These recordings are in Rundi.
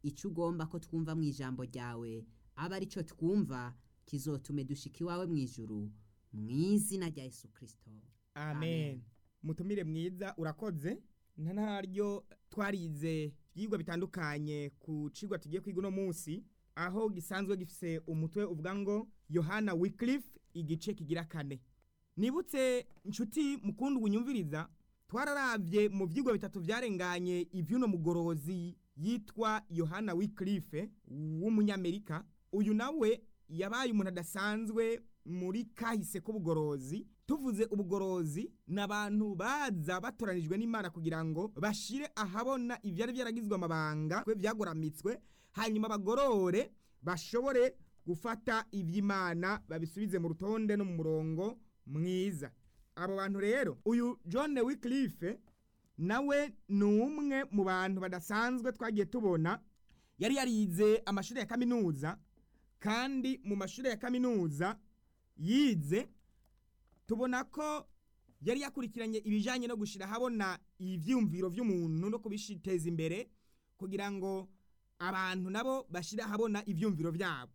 icyo ugomba ko twumva mu ijambo ryawe aba ari cyo twumva kizotume dushika iwawe mu ijuru mu izina rya yesu kirisito amen mutumire mwiza urakoze nta ntaryo twarize ibyigwa bitandukanye ku cigwa tugiye kwiga uno munsi aho gisanzwe gifise umutwe uvuga ngo yohana wiclife igice kigira kane nibutse inshuti mukunda ubunyumviriza twararavye mu vyigwa bitatu vyarenganye ivy'uno mugorozi yitwa yohana wiclife w'umunyamerika uyu nawe yabaye umuntu adasanzwe muri kahise k'ubugorozi tuvuze ubugorozi ni abantu baza batoranijwe n'imana kugira ngo bashire ahabona ivyari vyaragizwe amabanga kwe vyagoramitswe hanyuma bagorore bashobore gufata ivy'imana babisubize mu rutonde no mu murongo mwiza abo bantu rero uyu john wiclife nawe ni umwe mu bantu badasanzwe twagiye tubona yari yarize amashuri ya kaminuza kandi mu mashuri ya kaminuza yize tubona ko yari yakurikiranye ibijyanye no gushyira ahabona ibyiyumviro by'umuntu no kubishiteza imbere kugira ngo abantu nabo bashyire ahabona ibyiyumviro byabo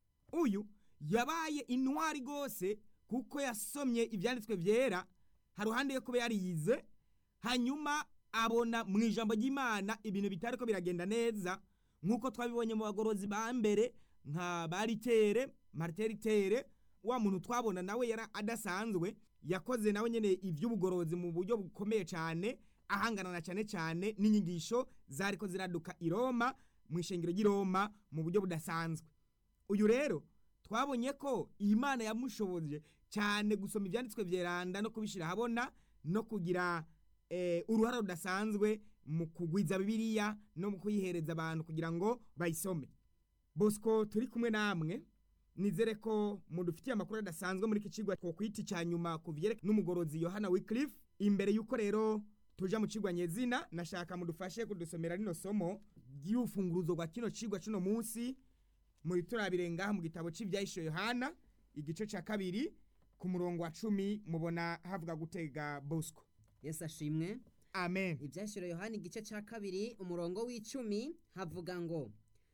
uyu yabaye intwari rwose kuko yasomye ibyanditswe byera haruhande yo kuba yarize hanyuma abona mu ijambo ry'imana ibintu bitari ko biragenda neza nk'uko twabibonye mu bagorozi ba mbere nka baritere marteritere wa muntu twabona nawe yari adasanzwe yakoze nawe nyene ivy'ubugorozi mu buryo bukomeye cyane ahangana na cyane cyane n'inyigisho zariko ziraduka i Roma mu ishengero ry'i Roma mu buryo budasanzwe uyu rero twabonye ko Imana yamushoboje cyane gusoma ivyanditswe vyeranda no kubishira habona no kugira eh, uruhara rudasanzwe mu kugwiza bibiliya no mu kuyihereza abantu kugira ngo bayisome Bosco turi kumwe namwe nizere ko mudufitiye amakuru adasanzwe muri iki cigwa twokwita icya nyuma ku vyereke n'umugorozi Yohana Wycliffe imbere yuko rero tuja mu cigwa nyezina nashaka mudufashe kudusomera rino somo ry'ufunguruzo rwa kino cigwa cuno munsi muri turabire ngaha mu gitabo c'ivyahisho Yohana igice ca kabiri ku murongo wa cumi mubona havuga gutega Bosco yesu ashimwe amen ibyashyiro yohani igice cya kabiri umurongo w'icumi havuga ngo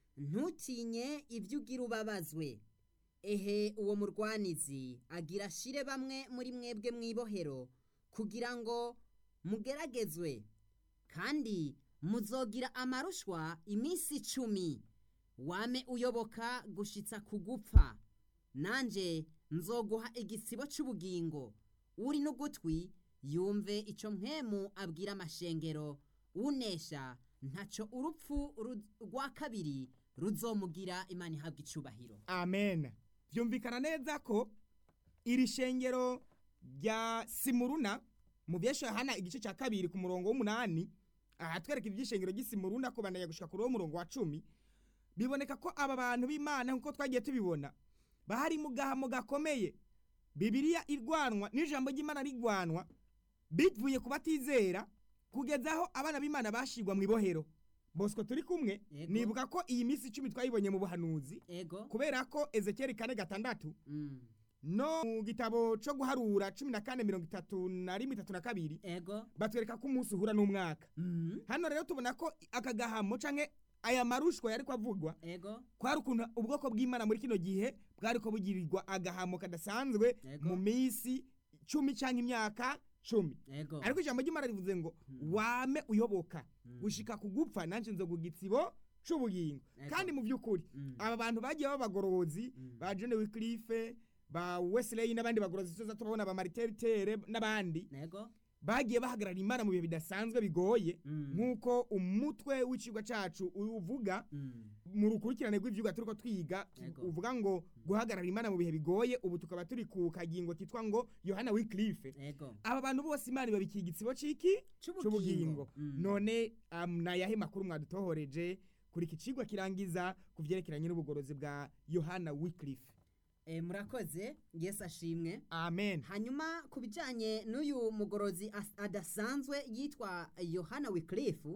ntutinye ibyo ugira ubabazwe ehe uwo murwanizi agira ashire bamwe muri mwebwe mu ibohero kugira ngo mugeragezwe kandi muzogira amarushwa iminsi icumi wame uyoboka gushitsa ku gupfa nanjye nzoguha igisibo cy'ubugingo uri n'ugutwi yumve icyo mpemu abwira amashengero unesha ntacyo urupfu ru- rwa kabiri ruzomugira imana ihabwa icubahiro amen vyumvikana neza ko iri shengero rya simuruna mu vyesho yohana igice ca kabiri ku murongo w'umunani ahatwereka ivy'ishengero ry'isimuruna kubandanya gushika kuri uwo murongo wa cumi biboneka ko aba bantu b'imana nk'uko twagiye tubibona bahari mu gahamo gakomeye bibiliya irwanwa n'ijambo ry'imana rigwanwa bivuye ku batizera kugeza aho abana b'imana bashirwa mu ibohero bosco turi kumwe Yego. nibuka ko iyi minsi icumi twayibonye mu buhanuzi ego kubera ko ezekiyeli kane gatandatu Mm, no mu gitabo co guharura cumi na kane mirongo itatu na rimwe itatu na kabiri ego batwereka ko umunsi uhura n'umwaka Mm, hano rero tubona ko aka gahamo canke aya marushwa yariko avugwa ego kwari ukuntu ubwoko bw'imana muri kino gihe bwariko bugirirwa agahamo kadasanzwe Yego. mu minsi cumi canke imyaka cumi ego ariko ijambo ry'imana rivuze ngo wame uyoboka gushika ku gupfa nanje nzoguha igitsibo c'ubugingo Ego. kandi mu vy'ukuri Mm. aba bantu bagiye b'abagorozi ba John Wycliffe ba Wesley n'abandi bagorozi tuza turabona ba Marteritere n'abandi ego bagiye bahagarara imana mu bihe bidasanzwe bigoye Mm. nk'uko umutwe w'icigwa cacu uvuga Mm, mu rukurikirane rw'ivyigwa turiko twiga Ego. uvuga ngo guhagarara imana mu bihe bigoye ubu tukaba turi ku kagingo kitwa ngo Yohana Wycliffe ego aba bantu bose imana ibabikiye igitsibo c'iki C'ubugingo. c'ubugingo Mm. none um, nayahe makuru mwadutohoreje kuri iki cigwa kirangiza ku vyerekeranye n'ubugorozi bwa Yohana Wycliffe Eh, murakoze yesu ashimwe amen hanyuma ku bijyanye n'uyu mugorozi as- adasanzwe yitwa yohana wicliffe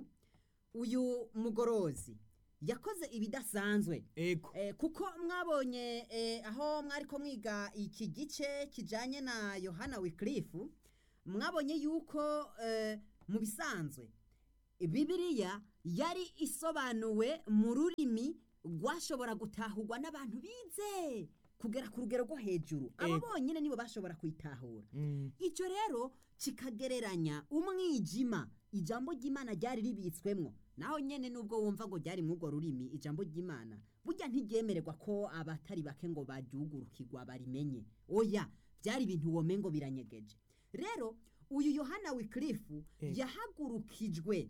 uyu mugorozi yakoze ibidasanzwe ego Eh, kuko mwabonye eh, aho mwari ko mwiga iki gice kijyanye na yohana wicliffe mwabonye yuko eh, mu bisanzwe bibiriya yari isobanuwe mu rurimi rwashobora gutahurwa n'abantu bize kugera ku rugero rwo hejuru abo Ego. bonyine nibo bashobora kuyitahura Mm. icyo rero kikagereranya umwijima ijambo ry'imana ryari ribitswemwo naho nyene nubwo wumva ngo ryari mw'urwo rurimi ijambo ry'imana burya ntiryemererwa ko abatari bake ngo baryugurukirwa barimenye oya byari ibintu womengo biranyegeje rero uyu yohana wikirifu Eh. yahagurukijwe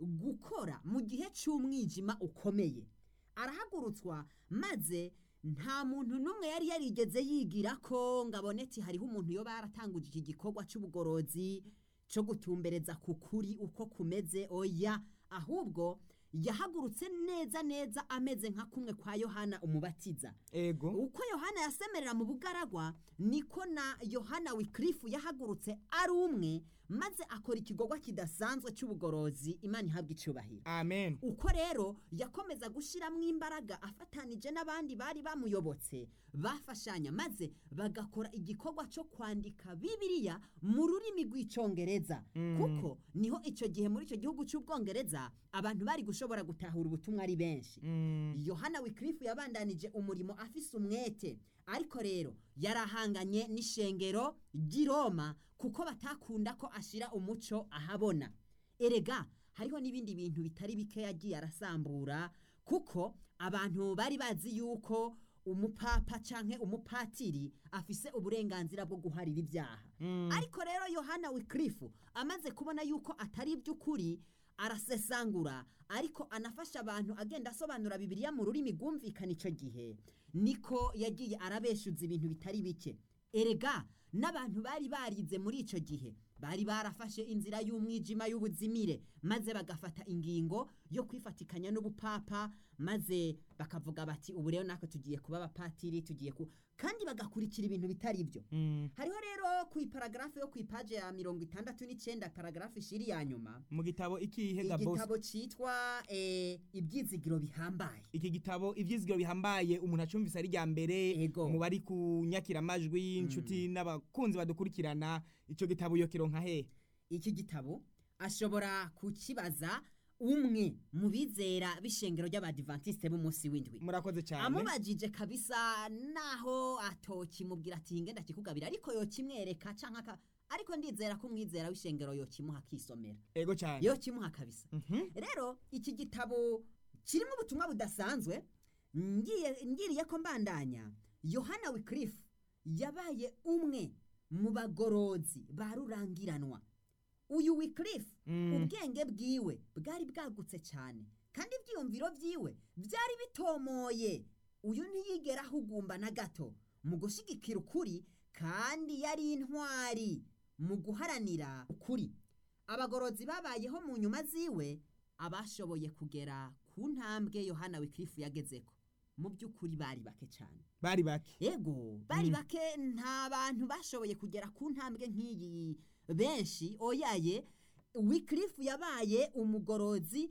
gukora mu gihe cy'umwijima ukomeye arahagurutswa maze nta muntu n'umwe yari yarigeze yigira ko ngo abonetse hariho umuntu yoba yaratanguje iki gikorwa cy'ubugorozi cyo gutumbereza ku kuri uko kumeze oya ahubwo yahagurutse neza neza ameze nka kumwe kwa yohana umubatiza ego uko yohana yasemerera mu bugaragwa niko na yohana wikirifu yahagurutse ari umwe maze akora igikorwa kidasanzwe cy'ubugorozi imana ihabwa icubahiro amen uko rero yakomeza gushyiramo imbaraga afatanije n'abandi bari bamuyobotse bafashanya maze bagakora igikorwa cyo kwandika bibiliya mu rurimi rw'icyongereza Mm. kuko niho icyo gihe muri icyo gihugu cy'ubwongereza abantu bari gushobora gutahura ubutumwa ari benshi Mm. yohana wikirifu yabandanije umurimo afise umwete ariko rero yarahanganye n'ishengero ry'i roma kuko batakunda ko ashyira umuco ahabona erega hariho n'ibindi bintu bitari bike yagiye arasambura kuko abantu bari bazi yuko umupapa canke umupatiri afise uburenganzira bwo guharira ibyaha Mm. ariko rero yohana wikirifu amaze kubona yuko atari iby'ukuri arasesangura ariko anafasha abantu agenda asobanura bibiliya mu rurimi rwumvikana icyo gihe niko yagiye arabeshuza ibintu bitari bike erega n'abantu bari barize muri icyo gihe bari barafashe inzira y'umwijima y'ubuzimire maze bagafata ingingo yo kwifatikanya n'ubupapa maze bakavuga bati ubu rero natwe tugiye kuba abapatiri tugiye ku kandi bagakurikira ibintu bitari byo Mm. hariho rero ku iparagarafu yo ku ipaje ya mirongo itandatu n'icyenda paragarafu ishiri ya nyuma mu gitabo ikihe ga boss igitabo cyitwa eh, ibyizigiro bihambaye iki gitabo ivyizigiro bihambaye umuntu acumvise ari rya mbere Ego. mu bari kunyakira amajwi inshuti n'abakunzi badukurikirana ico gitabo iyo kironka hehe iki gitabo ashobora kukibaza umwe mu bizera b'ishengero ry'abadivantisite b'umunsi w'indwi murakoze cyane amubajije kabisa naho atokimubwira ati ngenda kikugabira ariko yokimwereka canke aka ariko ndizera ko umwizera w'ishengero yokimuha akisomera ego cyane yokimuha kabisa Mhm. rero iki gitabo kirimo ubutumwa budasanzwe ngiye ngiriye ko mbandanya yohana wikirifu yabaye umwe mu bagorozi ba rurangiranwa uyu wikirifu Mm. ubwenge bwiwe bwari bwagutse cyane kandi ibyiyumviro byiwe byari bitomoye uyu ntiyigera ahugumba na gato mu gushyigikira ukuri kandi yari intwari mu guharanira ukuri abagorozi babayeho mu nyuma ziwe abashoboye kugera ku ntambwe yohana wikirifu yagezeko mu by'ukuri bari bake cyane bari bake ego bari Mm. bake nta bantu bashoboye kugera ku ntambwe nk'iyi benshi oyaye wikirifu yabaye umugorozi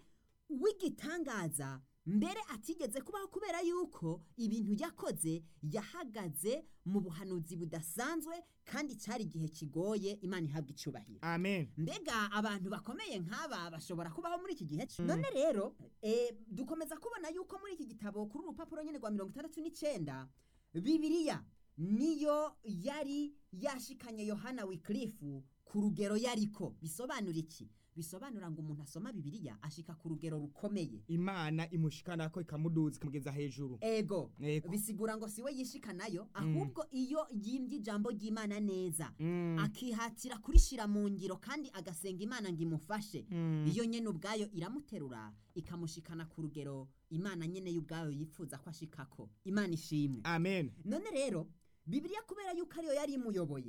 w'igitangaza mbere atigeze kubaho kubera yuko ibintu yakoze yahagaze mu buhanuzi budasanzwe kandi cyari igihe kigoye imana ihabwa icubahiro amen mbega abantu bakomeye nk'aba bashobora kubaho muri iki gihe none rero eh, dukomeza kubona yuko muri iki gitabo kuri urupapuro nyine rwa mirongo itandatu n'icyenda bibiliya niyo yari yashikanye yohana wikirifu ku rugero yariko bisobanura iki bisobanura ngo umuntu asoma bibiliya ashika ku rugero rukomeye imana imushikana ko ikamuduza ikamugeza hejuru ego Ego. bisigura ngo siwe yishikanayo ahubwo iyo yimbye ijambo ry'imana neza Mm. akihatira kurishira mu ngiro kandi agasenga imana ngo imufashe Mm. iyo nyene ubwayo iramuterura ikamushikana ku rugero imana nyene y'ubwayo yifuza ko ashikako imana ishimwe amen none rero bibiliya kubera yuko ariyo yari imuyoboye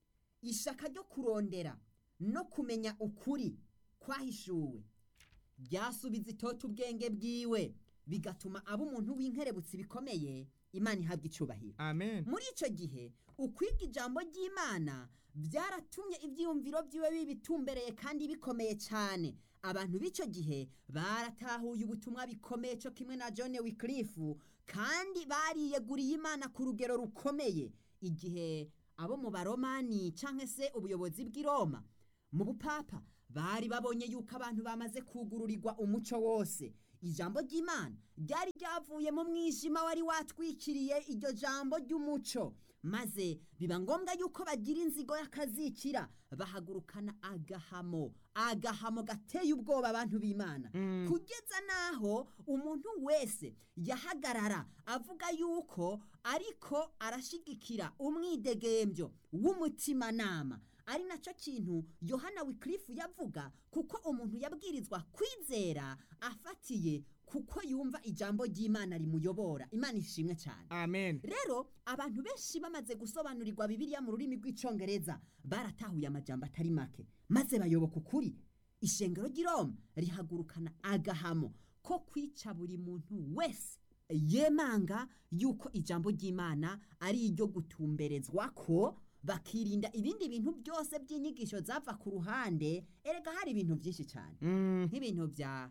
ishaka ryo kurondera no kumenya ukuri kwahishuwe ryasubiza itoto ubwenge bwiwe bigatuma aba umuntu w'inkerebutsi bikomeye imana ihabwa icubahiro amen muri icyo gihe ukwiga ijambo ry'imana byaratumye ibyiyumviro byiwe bibitumbereye kandi bikomeye cyane abantu b'icyo gihe baratahuye ubutumwa bikomeye cyo kimwe na john wikirifu kandi bariyeguriye imana ku rugero rukomeye igihe abo mu baromani cyangwa se ubuyobozi bw'i roma mu bupapa bari babonye yuko abantu bamaze kugururirwa umuco wose ijambo ry'imana ryari ryavuye mu mwijima wari watwikiriye iryo jambo ry'umuco maze biba ngombwa yuko bagira inzigo y'akazikira bahagurukana agahamo agahamo gateye ubwoba abantu b'imana kugeza n'aho umuntu wese yahagarara avuga yuko ariko arashigikira umwidegembyo w'umutimanama ari nacyo kintu yohana wikirifu yavuga kuko umuntu yabwirizwa kwizera afatiye kuko yumva ijambo ry'imana rimuyobora imana ishimwe cyane amen rero abantu benshi bamaze gusobanurirwa bibiliya mu rurimi rw'icyongereza baratahuye amajambo atari make maze bayoboka ukuri ishengero ry'iroma rihagurukana agahamo ko kwica buri muntu wese yemanga yuko ijambo ry'imana ari iryo gutumberezwa ko bakirinda ibindi bintu byose by'inyigisho zava ku ruhande erega hari ibintu byinshi cyane Mm, nk'ibintu bya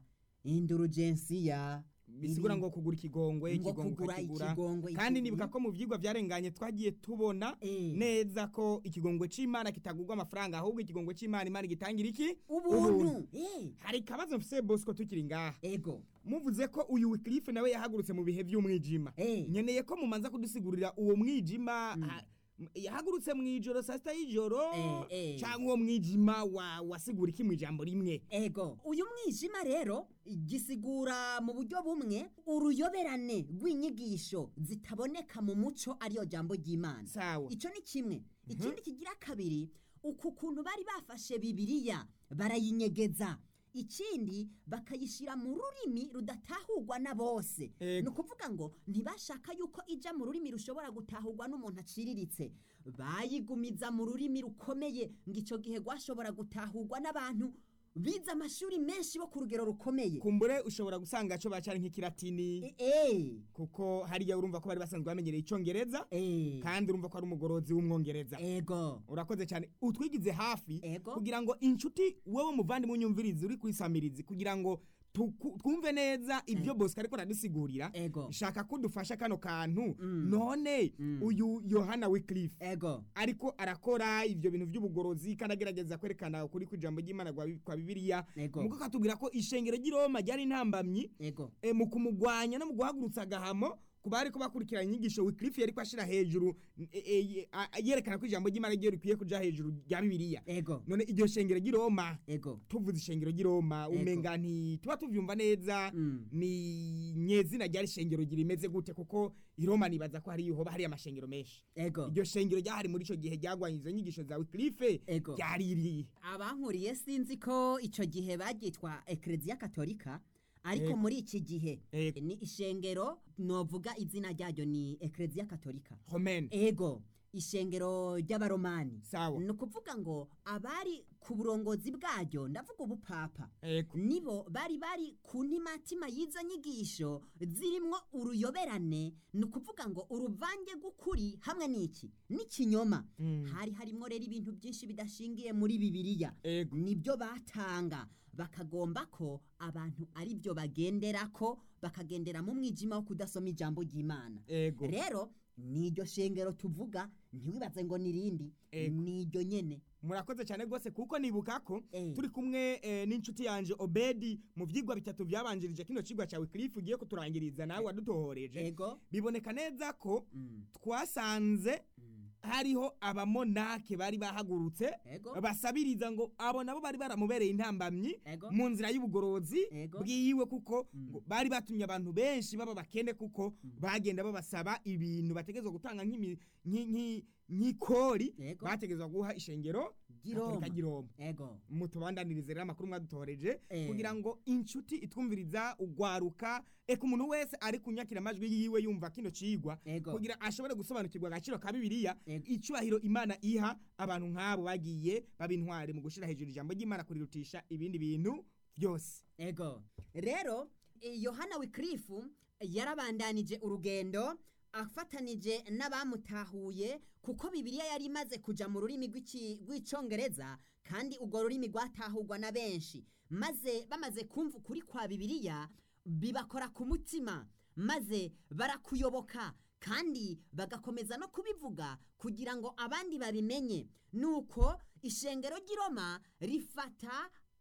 indurugensiya bisigura ngo kugura ikigongwe ngo ikigongwe kugura ukakigura. ikigongwe kandi iki- nibuka ko mu vyigwa vyarenganye twagiye tubona Eh. neza ko ikigongwe c'imana kitagurwa amafaranga ahubwo ikigongwe c'imana imana gitangira iki ubuntu Eh, hari ikibazo mfise bosco tukiri ngaha ego muvuze ko uyu wikirife nawe yahagurutse mu bihe vy'umwijima Eh. nkeneye ko mumanza kudusigurira uwo mwijima ha- m- yahagurutse mw'ijoro saa sita y'ijoro Eh, eh. canke uwo mwijima wa wasigura iki mw'ijambo rimwe ego uyu mwijima rero gisigura mu buryo bumwe uruyoberane rw'inyigisho zitaboneka mu muco ariyo jambo ry'imana sawa icyo ni kimwe ikindi kigira kabiri uku kuntu bari bafashe bibiliya barayinyegeza ikindi bakayishyira mu rurimi rudatahurwa na bose Ego. ni ukuvuga ngo ntibashaka yuko ijya mu rurimi rushobora gutahurwa n'umuntu aciriritse bayigumiza mu rurimi rukomeye ngo icyo gihe rwashobora gutahurwa n'abantu bize amashuri menshi bo ku rugero rukomeye kumbure ushobora gusanga co bacari nk'ikilatini E- eh, kuko hariya urumva ko bari basanzwe bamenyereye icongereza eh, kandi urumva ko ari umugorozi w'umwongereza ego urakoze cyane utwigize hafi Ego. kugira ngo inshuti wowe muvandimwe unyumvirizi uri kwisamirizi kugira ngo tuku- twumve neza ibyo bosco ariko aradusigurira ego shaka ko dufasha kano kantu Mm. none Mm. uyu yohana wiclife ego ariko arakora ibyo bintu by'ubugorozi kandi agerageza kwerekana ukuri kw'ijambo ry'imana kwa kwa bibiliya Ego. mugo katubwira ko ishengero ry'i roma ryari intambamyi ego e, mu kumugwanya no mu guhagurutsa agahamo ku bari ko bakurikirana inyigisho wiclife yari ko ashira hejuru e, e, a- a- yerekana ko ijambo ry'imana ryo rikwiye kuja hejuru rya bibiliya ego none iryo shengero ry'i roma ego tuvuze ishengero ry'i roma Ego. umenga ntituba tuvyumva neza Mm. ni nyezina ryari ishengero rimeze gute kuko i roma nibaza ko hari hoba hari amashengero menshi ego iryo shengero ryahari muri ico gihe ryagwanya izo nyigisho za wiclife Ego. ryari irihe abankuriye sinzi ko icyo gihe baryitwa ekereziya katolika ariko Ego. muri iki gihe Ego. ni ishengero novuga izina ryaryo ni ekereziya katolika romaine ego ishengero ry'abaromani sawa ni ukuvuga ngo abari ku burongozi bwaryo ndavuga ubupapa ego nibo bari bari ku ntimatima y'izo nyigisho zirimwo uruyoberane ni ukuvuga ngo uruvange rw'ukuri hamwe n'iki n'ikinyoma Mm. hari harimo rero ibintu byinshi bidashingiye muri bibiliya ego nibyo batanga bakagomba ko abantu ari byo bagendera ko bakagendera mu mwijima wo kudasoma ijambo ry'imana ego rero n'iryo shengero tuvuga ntiwibaze ngo nirindi Ego. n'iryo nyene murakoze cyane rwose kuko nibuka ko Eh. turi kumwe eh, n'inshuti yanje obedi mu vyigwa bitatu vyabanjirije kino cigwa ca wiclife ugiye kuturangiriza nawe wadutohoreje ego biboneka neza ko Mm, twasanze mm. hariho abamonake bari bahagurutse ego basabiriza ngo abo nabo bari baramubereye intambamyi ego mu nzira y'ubugorozi Ego. bwiwe kuko Mm. ngo bari batumye abantu benshi baba bakene kuko bagenda babasaba ibintu bategezwa gutanga nk'imi- nki- nki- nk'ikori Ego. bategezwa guha ishengero Giroma. Katolika ry'Iroma. ego mutubandanirize rero amakuru mwadutoreje Eh. kugira ngo inshuti itwumviriza ugwaruka eka umuntu wese ari kunyakira amajwi yiwe yumva kino cigwa Ego. kugira ashobore gusobanukirwa agaciro ka bibiliya Ego. icubahiro imana iha abantu nk'abo bagiye baba intwari mu gushira hejuru ijambo ry'imana kurirutisha ibindi bintu byose ego rero eh, yohana wikirifu yarabandanije urugendo afatanije n'abamutahuye kuko bibiliya yari imaze kuja mu rurimi rw'iki- rw'icongereza kandi urwo rurimi rwatahurwa na benshi maze bamaze kumva ukuri kwa bibiliya bibakora ku mutima maze barakuyoboka kandi bagakomeza no kubivuga kugira ngo abandi babimenye nuko ishengero ry'i Roma rifata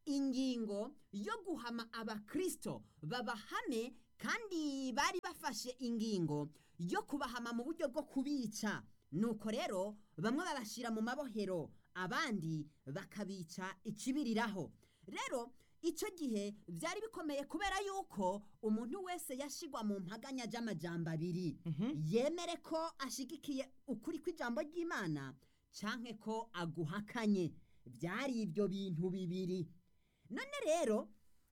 ingingo yo guhama abakristo babahame kandi bari bafashe ingingo yo kubahama mu buryo bwo kubica nuko rero bamwe babashyira mu mabohero abandi bakabica ikibiriraho rero icyo gihe byari bikomeye kubera yuko umuntu wese yashigwa mu mpaganya z'amajambo abiri yemere ko ashigikiye ukuri kw'ijambo ry'imana cyangwa ko aguhakanye byari ibyo bintu bibiri none rero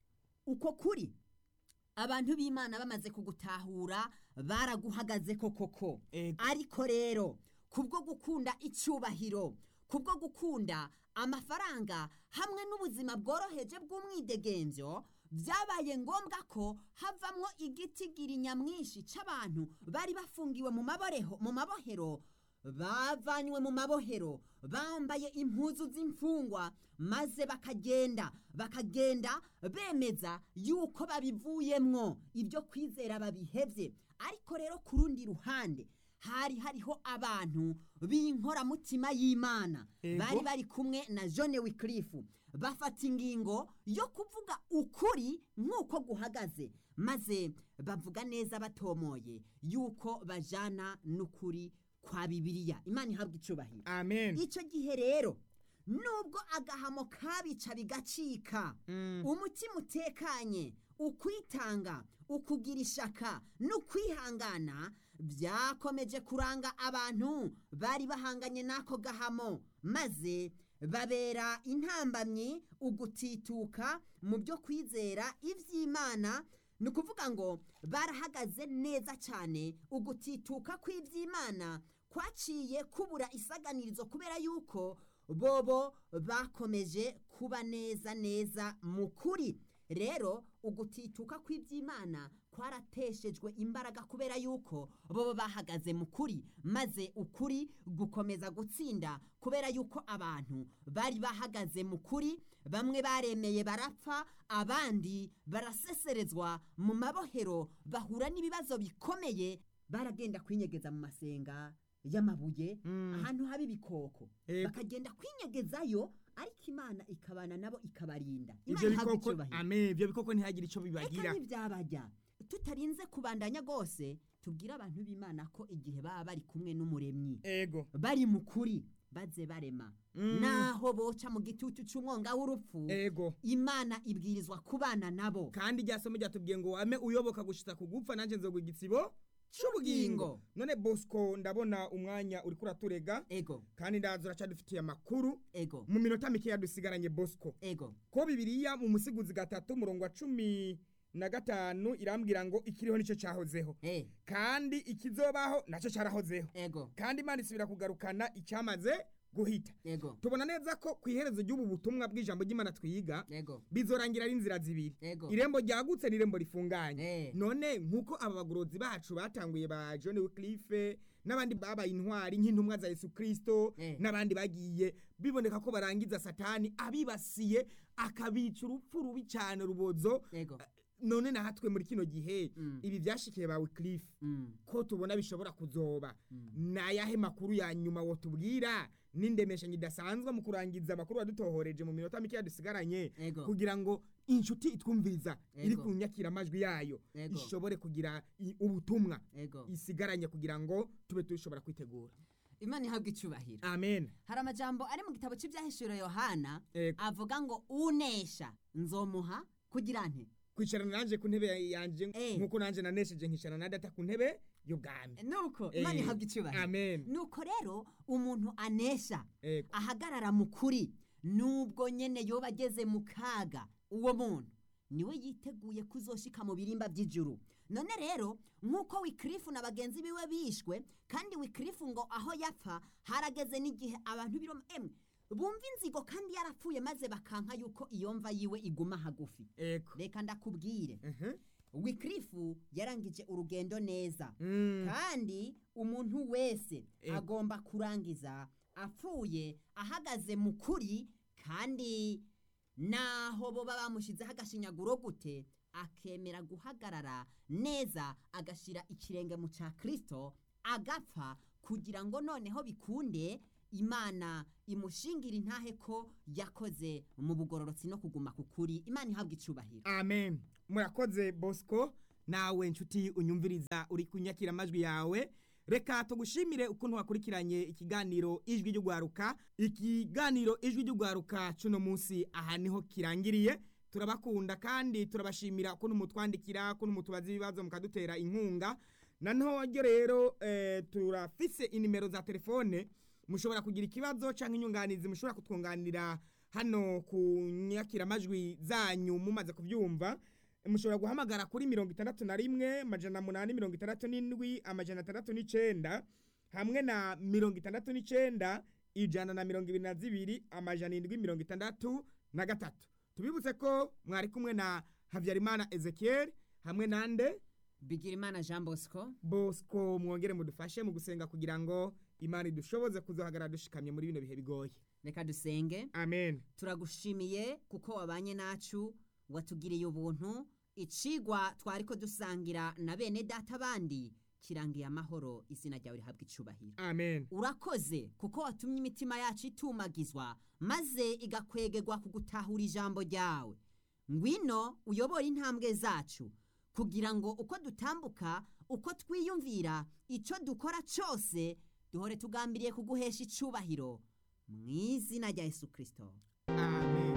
uko kuri abantu b'imana bamaze kugutahura baraguhagaze ko koko Ego. ariko rero kubwo gukunda icyubahiro kubwo gukunda amafaranga hamwe n'ubuzima bworoheje bw'umwidegemvyo byabaye ngombwa ko havamwo igitigiri nyamwinshi c'abantu bari bafungiwe mu maboreho mu mabohero bavanywe mu mabohero bambaye impuzu z'imfungwa maze bakagenda bakagenda bemeza yuko babivuyemwo ibyo kwizera babihevye ariko rero ku rundi ruhande hari hariho abantu b'inkoramutima y'imana Ego. bari bari kumwe na john wicliffe bafata ingingo yo kuvuga ukuri nk'uko guhagaze maze bavuga neza batomoye yuko bajana n'ukuri kwa bibiliya imana ihabwa icubahiro amen icyo gihe rero nubwo agahamo kabica bigacika Mm. umutima utekanye ukwitanga ukugira ishaka n'ukwihangana byakomeje kuranga abantu bari bahanganye n'ako gahamo maze babera intambamyi ugutituka mu byo kwizera iby'imana ni ukuvuga ngo barahagaze neza cyane ugutituka kw'iby'imana kwaciye kubura isaganirizo kubera yuko bobo bakomeje kuba neza neza mu kuri rero ugutituka kw'iby'imana kwarateshejwe imbaraga kubera yuko bobo bahagaze mu kuri maze ukuri gukomeza gutsinda kubera yuko abantu bari bahagaze mu kuri bamwe baremeye barapfa abandi baraseserezwa mu mabohero bahura n'ibibazo bikomeye baragenda kwinyegeza mu masenga y'amabuye Mm. ahantu haba ibikoko Ego. bakagenda kwinyegezayo ariko imana ikabana nabo ikabarinda ivyo imana ihabwa bikoko icyubahiro amen ivyo bikoko ntihagire ico bibagira eka ntibyabajya tutarinze kubandanya rwose tubwire abantu b'imana ko igihe baba bari kumwe n'umuremyi ego bari mu kuri baze barema Mm. naho boca mu gitutu c'umwonga w'urupfu ego imana ibwirizwa kubana nabo kandi rya somo ryatubwiye ngo wame uyoboka gushitsa kugupfa nanje nzogwa igisibo c'ubugingo none bosco ndabona umwanya uriko uraturega ego kandi ndaza uracadufitiye amakuru ego mu minota mikeya dusigaranye bosco ego ko bibiriya mu musiguzi gatatu murongo wa cumi na gatanu irambwira ngo ikiriho nicyo cyahozeho eh kandi ikizobaho nacyo cyarahozeho ego kandi imana isubira kugarukana icyamaze guhita ego tubona neza ko ku iherezo ry'ubu butumwa bw'ijambo ry'imana twiga ego bizorangira ari inzira zibiri ego irembo ryagutse n'irembo rifunganye Eh. none nk'uko aba bagorozi bacu batanguye ba john wicliffe n'abandi babaye intwari nk'intumwa za yesu kirisito Eh. n'abandi bagiye biboneka ko barangiza satani abibasiye akabica urupfu rubi cyane rubozo ego none nahatwe muri kino gihe Mm. ibi byashikiye ba wicliffe Mm. ko tubona bishobora kuzoba Mm. ni ayahe makuru ya nyuma wotubwira n'indemeshanyo idasanzwe mu kurangiza amakuru wadutohoreje mu minota mikeya dusigaranye ego kugira ngo inshuti itwumviriza iri Ego. ku nyakiramajwi yayo Ego. ishobore kugira i- ubutumwa ego isigaranye kugira ngo tube dushobora kwitegura imana ihabwa icubahiro amen hari amajambo ari mu gitabo cy'ibyahishuro yohana Ego. avuga ngo unesha nzomuha kugira nte kwicarana nanje ku ntebe yanje Eh. nk'uko nanje nanesheje nkicarana na data ku ntebe y'ubwami nuko Eh. imana ihabwa icubahiro amen nuko rero umuntu anesha Ego. ahagarara mu kuri nubwo nyene yoba ageze mu kaga uwo muntu niwe yiteguye kuzoshika mu birimba by'ijuru none rero nk'uko wikirifu na bagenzi biwe bishwe kandi wikirifu ngo aho yapfa harageze n'igihe abantu biroma emwe bumva inzigo kandi yarapfuye maze bakanka yuko iyo mva yiwe iguma hagufi ego reka ndakubwire Mhm. wikirifu yarangije urugendo neza Mm. kandi umuntu wese Ego. agomba kurangiza apfuye ahagaze mu kuri kandi naho boba bamushyizeho agashinyaguro gute akemera guhagarara neza agashyira ikirenge mu cya kirisito agapfa kugira ngo noneho bikunde imana imushingira intahe ko yakoze mu bugororotsi no kuguma ku kuri imana ihabwa icubahiro amen murakoze bosco nawe nshuti unyumviriza uri kunyakira amajwi yawe reka tugushimire ukuntu wakurikiranye ikiganiro ijwi ry'ugwaruka ikiganiro ijwi ry'ugwaruka cuno munsi aha niho kirangiriye turabakunda kandi turabashimira ukuntu mutwandikira ukuntu mutubaza ibibazo mukadutera inkunga na ntoryo rero eh, turafise inimero za telefone mushobora kugira ikibazo cyangwa inyunganizi mushobora kutwunganira hano ku nyakiramajwi zanyu mumaze kubyumva mushobora guhamagara kuri mirongo itandatu na rimwe amajana munani mirongo itandatu n'indwi amajana atandatu n'icenda hamwe na mirongo itandatu n'icenda ijana na mirongo ibiri na zibiri amajana indwi mirongo itandatu na gatatu tubibutse ko mwari kumwe na habyarimana ezekiel hamwe nande bigirimana jean bosco bosco mwongere mudufashe mu gusenga kugira ngo imana idushoboze kuzohagarara dushikamye muri bino bihe bigoye reka dusenge amen turagushimiye kuko wabanye nacu watugiriye ubuntu icigwa twari ko dusangira na bene data bandi kirangiye amahoro izina ryawe rihabwa icubahiro amen urakoze kuko watumye imitima yacu itumagizwa maze igakwegerwa ku gutahura ijambo ryawe ngwino uyobore intambwe zacu kugira ngo uko dutambuka uko twiyumvira icyo dukora cyose duhore tugambiriye kuguhesha icubahiro mu izina rya yesu kirisito amen